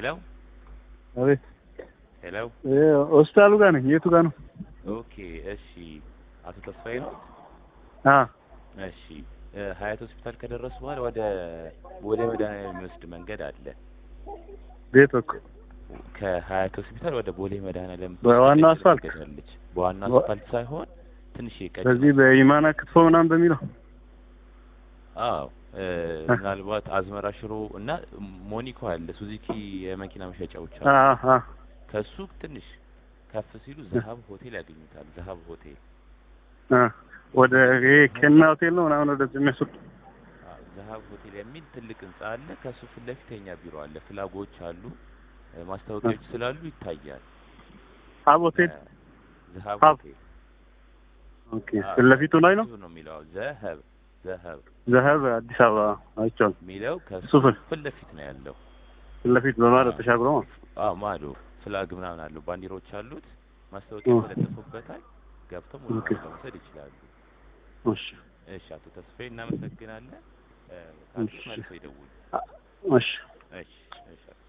ሄሎ አቤት ሄሎ። እ ሆስፒታሉ ጋር ነኝ። የቱ ጋር ነው? ኦኬ እሺ። አቶ ተስፋዬ ነው? አ እሺ እ ሀያት ሆስፒታል ከደረሱ በኋላ ወደ ወደ መድኃኒዓለም የሚወስድ መንገድ አለ። ቤት በኩል ከሀያት ሆስፒታል ወደ ቦሌ መድኃኒዓለም በዋናው አስፋልት? ትገኛለች። በዋናው በ- አስፋልት ሳይሆን ትንሽ ቀጭ በዚህ በኢማና ክትፎ ምናምን በሚለው አዎ እ ምናልባት አዝመራ ሽሮ እና ሞኒኮ አለ ሱዙኪ የመኪና መሸጫዎች አ አሉ። አ ከሱ ትንሽ ከፍ ሲሉ ዘሀብ ሆቴል ያገኙታል። ዘሀብ ሆቴል አ ወደ ይሄ ኬና ሆቴል ነው ምናምን ወደዚህ የሚያስወጡ አዎ፣ ዘሀብ ሆቴል የሚል ትልቅ ህንጻ አለ። ከሱ ፊት ለፊት የኛ ቢሮ አለ። ፍላጎች አሉ፣ እ ማስታወቂያዎች ስላሉ ይታያል። ሀብ ሆቴል እ ዘሀብ ሀብ ሆቴል ኦኬ። ፊት ለፊቱ ላይ ነው እሱ ነው የሚለው ዘሀብ ዘሀብ ዘሀብ አዲስ አበባ አይቼዋለሁ። የሚለው ከሱ እሱ ፊት ፊት ለፊት ነው ያለው። ፊት ለፊት በማለት ተሻግሮ ማለት ነው። አዎ ማዶ ፍላግ ምናምን አለው፣ ባንዲሮች አሉት፣ ማስታወቂያ ኦ። ተለጥፎበታል። ገብተው ሙሉ ኦኬ። መረጃ መውሰድ ይችላሉ። እሺ እሺ አቶ ተስፋዬ እናመሰግናለን። እ ካሉ እሺ። መልሰው ይደውሉ። እሺ እሺ እሺ